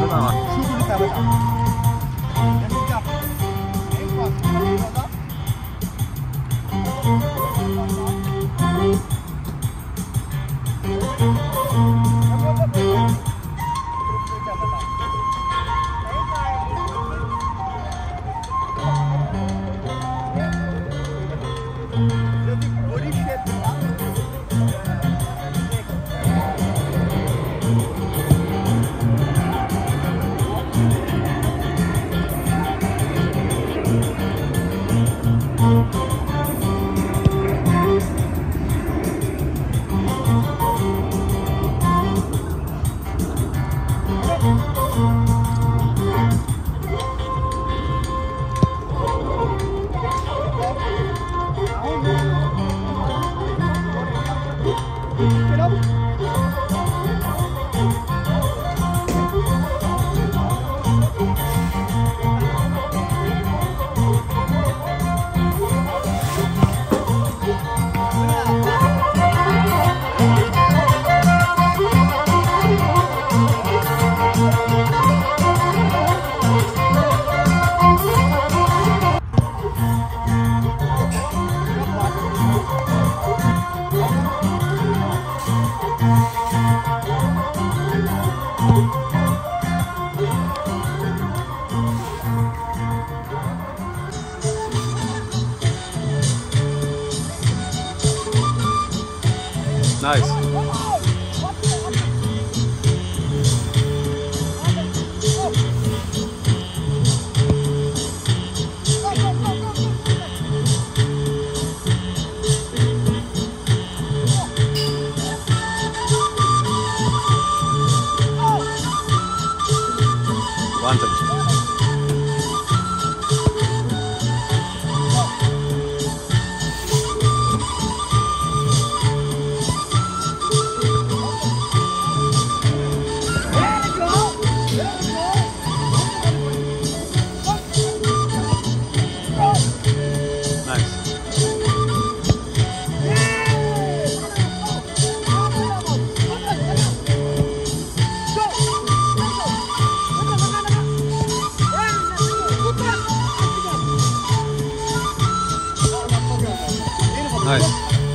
በጣም አሪፍ። ሹቱ ልታመጣ ለምጃ እንኳን ይወጣ ናይስ በአንተ ብቻ ናይስ ናይስ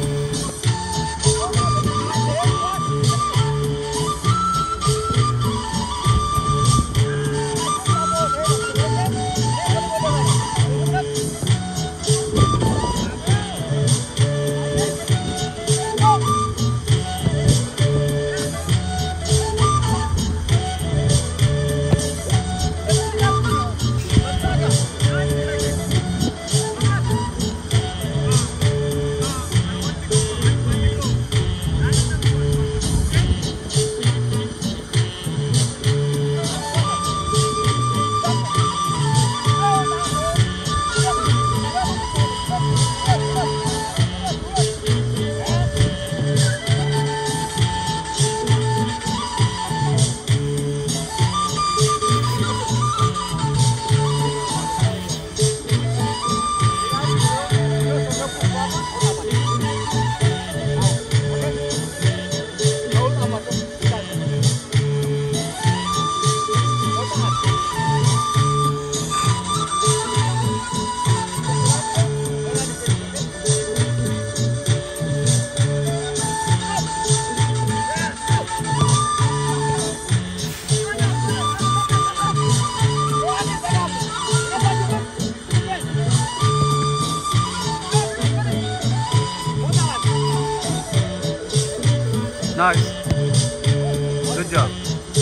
ናይስ ጉድ ጆብ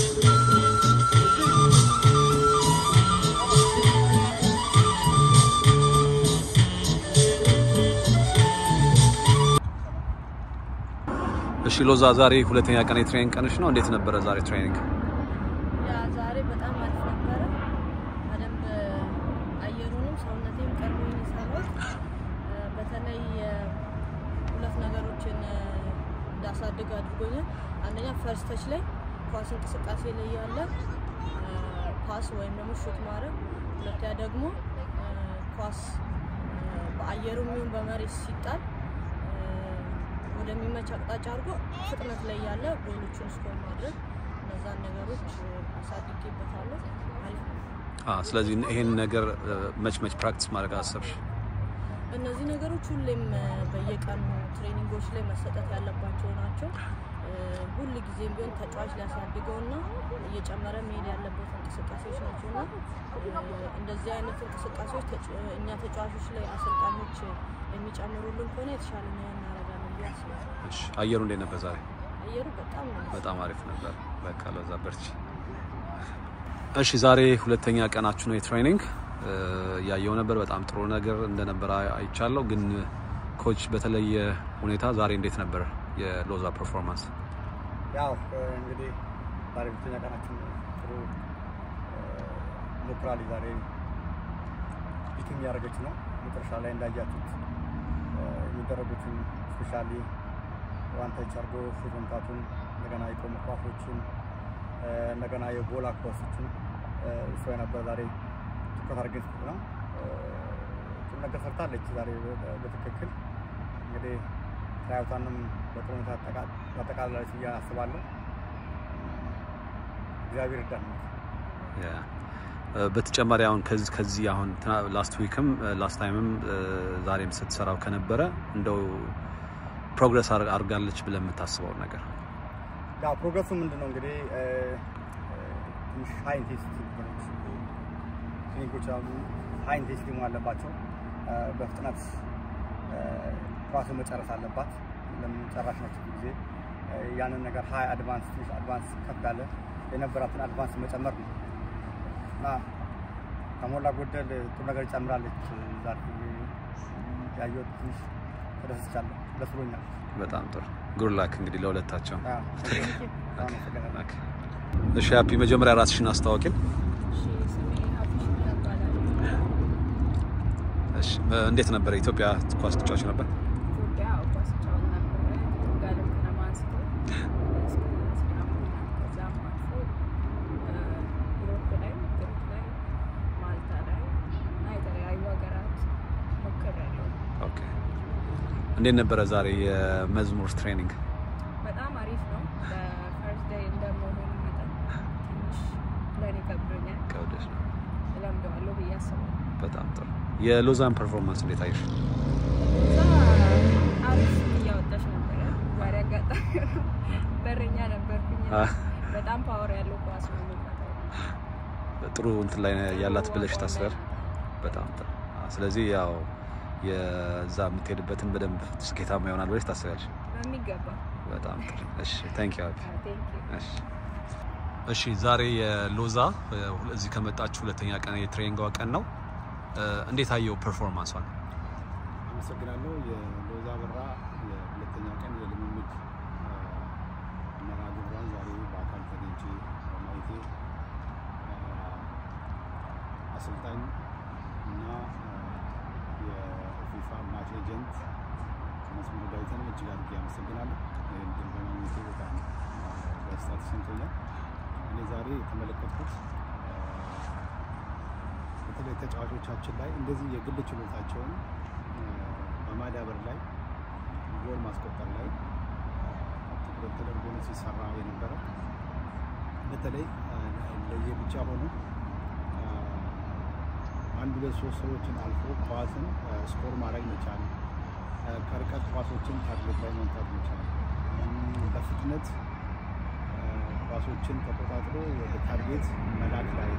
እሺ ሎዛ ዛሬ ሁለተኛ ቀን የትሬኒንግ ቀንሽ ነው እንዴት ነበረ ዛሬ ትሬኒንግ ያ ዛሬ በጣም አሪፍ ነበረ። በደንብ አየሩንም ሰውነቴም ቀርቦኝ የሰራሁት እ፣ በተለይ እ፣ ሁለት ነገሮችን እ፣ እንዳሳድግ አድርጎኛል። አንደኛ ፈርስት ተች ላይ ኳስ እንቅስቃሴ ላይ ያለ እ፣ ፓስ ወይም ደግሞ ሹት ማድረግ፣ ሁለተኛ ደግሞ እ፣ ኳስ እ፣ በአየሩ የሚሆን በመሬት ሲጣል እ፣ ወደሚመች አቅጣጫ አድርጎ ፍጥነት ላይ ያለ ጎሎቹን ስኮር ማድረግ እነዛን ነገሮች እ፣ አሳድጌበታለሁ። አ፣ ስለዚህ ይሄን ነገር መች መች ፕራክቲስ ማድረግ አሰብሽ? እነዚህ ነገሮች ሁሌም እ፣ በየቀኑ ትሬኒንጎች ላይ መሰጠት ያለባቸው ናቸው። እ፣ ሁል ጊዜም ቢሆን ተጫዋች ሊያሳድገውና እየጨመረ መሄድ ያለበት እንቅስቃሴዎች ናቸው እና እ፣ እንደዚህ አይነት እንቅስቃሴዎች ተጫ- እኛ ተጫዋቾች ላይ አሰልጣኞች የሚጨምሩልን ከሆነ የተሻለ ነው እናደርጋለን ብዬ አስባለሁ። እሺ፣ አየሩ እንዴት ነበር ዛሬ? አየሩ በጣም ነው በጣም አሪፍ ነበር። በቃ ለዛ በርቺ። እሺ ዛሬ ሁለተኛ ቀናችሁ ነው የትሬኒንግ እ፣ ያየው ነበር። በጣም ጥሩ ነገር እንደነበረ አይ- አይቻለሁ። ግን ኮች በተለየ ሁኔታ ዛሬ እንዴት ነበር የሎዛ ፐርፎርማንስ? ያው እ፣ እንግዲህ ዛሬ ሁለተኛ ቀናችን ነው። ጥሩ እ፣ ሞክራለች። ዛሬ ቢትም እያደረገች ነው። መጨረሻ ላይ እንዳያችሁት እ፣ የሚደረጉትን ስፔሻሊ ዋን ተች አድርጎ ሹት መምታቱን እንደገና የቆሙ ኳሶችን እ፣ እንደገና የጎል አኳሶችን እሷ የነበረ ዛሬ ትኩረት አድርገን ስት ነው እ፣ ጥሩ ነገር ሰርታለች ዛሬ በ- በትክክል እንግዲህ ትራያውታንም በጥሩ ሁኔታ ታጠቃ- ታጠቃላለች ብዬ አስባለሁ። እግዚአብሔር ይርዳን። ያ እ፣ በተጨማሪ አሁን ከዚህ ከዚህ አሁን ላስት ዊክም ላስት ታይምም ዛሬም ስትሰራው ከነበረ እንደው ፕሮግረስ አድርጋለች ብለን የምታስበው ነገር ያው ፕሮግረሱ ምንድን ነው እንግዲህ እ፣ እ፣ ትንሽ ሀይ ኢንቴንሲቲ ክሊኒኮች አሉ። ሀይ ኢንቴንሲቲ መሆን አለባቸው። እ፣ በፍጥነት እ፣ ኳሱን መጨረስ አለባት። ለምን ጨራሽ ናቸው ብዙ ጊዜ እ፣ ያንን ነገር ሀይ አድቫንስ ትንሽ አድቫንስ ከፍ ያለ የነበራትን አድቫንስ መጨመር ነው እና ከሞላ ጎደል ጥሩ ነገር ይጨምራለች። ዛሬ ያየሁት ትንሽ ተደስቻለሁ፣ ደስ ብሎኛል። በጣም ጥሩ ጉድ ላክ እንግዲህ ለሁለታቸው። አዎ፣ አመሰግናለሁ። ኦኬ። እሺ ሃፒ መጀመሪያ ራስሽን አስታወቂን። እሺ ስሜ ሀፊሽ ይባላል። እሺ እ፣ እንዴት ነበረ ኢትዮጵያ ኳስ ተጫዋች ነበር? ኢትዮጵያ ኳስ ጫወት ነበረ ጋለም ከነማ አንስቶ እስከ ሲዳማ ከዛም አልፎ ዩሮፕ ላይ ግሪክ ላይ ማልታ ላይ እና የተለያዩ ሀገራት ሞክሬያለሁ። ኦኬ። እንዴት ነበረ ዛሬ የመዝሙር ትሬኒንግ? በጣም አሪፍ ነው። በፈርስት ዴይ እንደመሆኑ መጠን ትንሽ ለእኔ ከብዶኛል። ከወደሽ ነው። እለምደዋለሁ ብዬ አስባለሁ። በጣም ጥሩ። የሎዛን ፐርፎርማንስ እንዴት አየሽ? እዛ አሪፍ እያወጣች ነበረ። ዛሬ አጋጣሚ ነው በረኛ ነበርኩኝ። አ፣ በጣም ፓወር ያለው ኳስ ነው የሚመታው። ጥሩ እንትን ላይ ያላት ብለሽ ታስበር። በጣም ጥሩ። አ፣ ስለዚህ ያው የዛ የምትሄድበትን በደንብ ስኬታማ ይሆናል ብለሽ ታስቢያለሽ? በሚገባ በጣም ጥሩ። እሺ ታንክ ዩ ሃፒ። ቴንክ ዩ እሺ እሺ ዛሬ የሎዛ እ፣ እዚህ ከመጣችሁ ሁለተኛ ቀን የትሬኒንግ ቀን ነው። እ፣ እንዴት አየው ፐርፎርማንሷን? አመሰግናለሁ። የሎዛ በራ የሁለተኛ ቀን የልምምድ አ፣ መርሃ ግብሯን ዛሬ በአካል ተገኝቼ በማየቴ አ፣ አሰልጣኝ እና አ፣ የፊፋ ማች ኤጀንት መስመር ዳዊትን እጅግ አድርጌ አመሰግናለሁ። ይህን ድል በማግኘቴ በጣም አ፣ ደስታ ተሰምቶኛል። እኔ ዛሬ የተመለከትኩት አ፣ በተለይ ተጫዋቾቻችን ላይ እንደዚህ የግል ችሎታቸውን አ፣ በማዳበር ላይ ጎል ማስቆጠር ላይ አ፣ ትኩረት ተደርጎ ነው ሲሰራ የነበረ። በተለይ አ፣ ለየብቻ ሆኖ አ፣ አንድ ሁለት ሶስት ሰዎችን አልፎ ኳስን አ፣ ስኮር ማድረግ መቻል፣ አ፣ ከርቀት ኳሶችን ታርጌት ላይ መምታት መቻል፣ እም፣ በፍጥነት አ፣ ኳሶችን ተቆጣጥሮ ወደ ታርጌት መላክ ላይ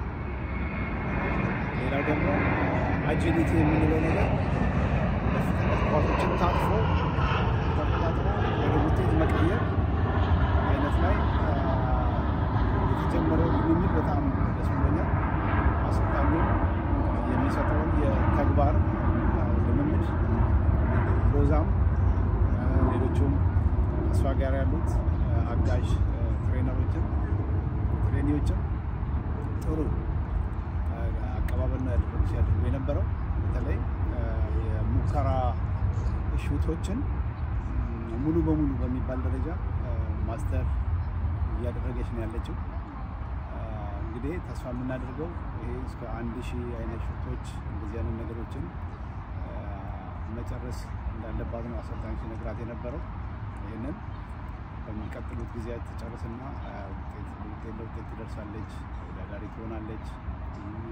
ሌላው ደግሞ አጂሊቲ የምንለው ነገር በፍጥነት ኳሶችን ታጥፎ ተቆጣጥሮ ወደ ውጤት መቀየር አይነት ላይ አ፣ የተጀመረው ልምምድ በጣም ደስ ብሎኛል። አሰልጣኙም የሚሰጠውን የተግባር አ፣ ልምምድ ሎዛም አ፣ ሌሎቹም እሷ ጋር ያሉት አ፣ አጋዥ አ፣ ትሬነሮችም ትሬኒዎችም ጥሩ አቀባበል ነው ያደረጉ ሲያደርጉ የነበረው በተለይ አ፣ የሙከራ ሹቶችን ም፣ ሙሉ በሙሉ በሚባል ደረጃ አ፣ ማስተር እያደረገች ነው ያለችው። አ፣ እንግዲህ ተስፋ የምናደርገው ይሄ እስከ አንድ ሺህ አይነት ሹቶች እንደዚህ አይነት ነገሮችን አ፣ መጨረስ እንዳለባት ነው አሰልጣኝ ሲነግራት የነበረው። ይህንን በሚቀጥሉት ጊዜያት ትጨርስና አ፣ ውጤት ውጤት ለውጤት ትደርሳለች፣ ተወዳዳሪ ትሆናለች፣ እም፣ ሀገሯ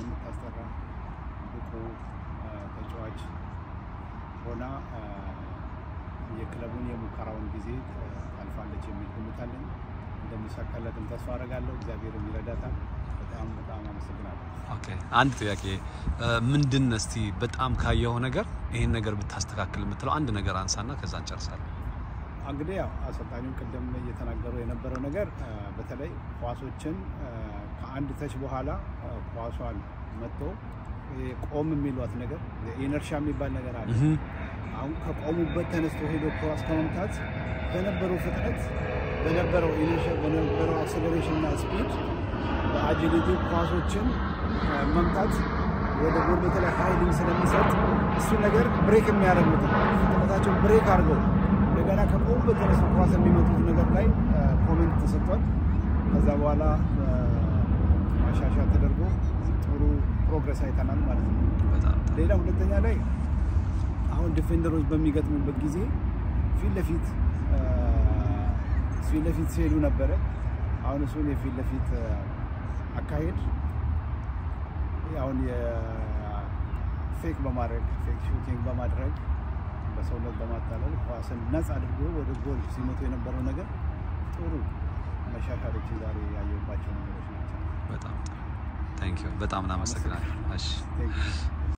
የምታስጠራ ብቁ አ፣ ተጫዋች ሆና አ፣ የክለቡን የሙከራውን ጊዜ አ፣ ታልፋለች የሚል ግምት አለኝ። እንደሚሳካለትም ተስፋ አደርጋለሁ። እግዚአብሔርም ይረዳታል። በጣም በጣም አመሰግናለሁ። ኦኬ አንድ ጥያቄ እ፣ ምንድን እስቲ በጣም ካየኸው ነገር ይሄን ነገር ብታስተካክል የምትለው አንድ ነገር አንሳና ከዛ እንጨርሳለን። እንግዲህ ያው አሰልጣኙም ቅድም እየተናገሩ የነበረው ነገር አ፣ በተለይ ኳሶችን አ፣ ከአንድ ተች በኋላ አ፣ ኳሷን መጥቶ ይሄ ቆም የሚሏት ነገር ኢነርሻ የሚባል ነገር አለ። እህ አሁን ከቆሙበት ተነስቶ ሄዶ ኳስ ከመምታት በነበረው ፍጥነት በነበረው ኢነርሻ በነበረው አክሰለሬሽን እና ስፒድ በአጂሊቲ ኳሶችን አ፣ መምታት ወደ ጎል በተለይ ሀይሊንግ ስለሚሰጥ እሱ ነገር ብሬክ የሚያደርጉት ፍጥነታቸው ብሬክ አድርገው እንደገና ከቆሙበት ተነስቶ ኳስ የሚመጡት ነገር ላይ አ፣ ኮሜንት ተሰጥቷል። ከዛ በኋላ አ፣ ማሻሻያ ተደርጎ ጥሩ ፕሮግረስ አይተናል ማለት ነው። በጣም ጥሩ። ሌላ ሁለተኛ ላይ አሁን ዲፌንደሮች በሚገጥሙበት ጊዜ ፊት ለፊት አ፣ ፊት ለፊት ሲሄዱ ነበረ። አሁን እሱን የፊት ለፊት አ፣ አካሄድ አሁን የፌክ በማድረግ ፌክ ሹቲንግ በማድረግ በሰውነት በማታለል ኳስን ነጻ አድርጎ ወደ ጎል ሲመቱ የነበረው ነገር ጥሩ መሻሻሎችን ዛሬ ያየሁባቸው ነገሮች ናቸው። በጣም ጥሩ። ታንክ ዩ በጣም እናመሰግናለን። እሺ Thank you.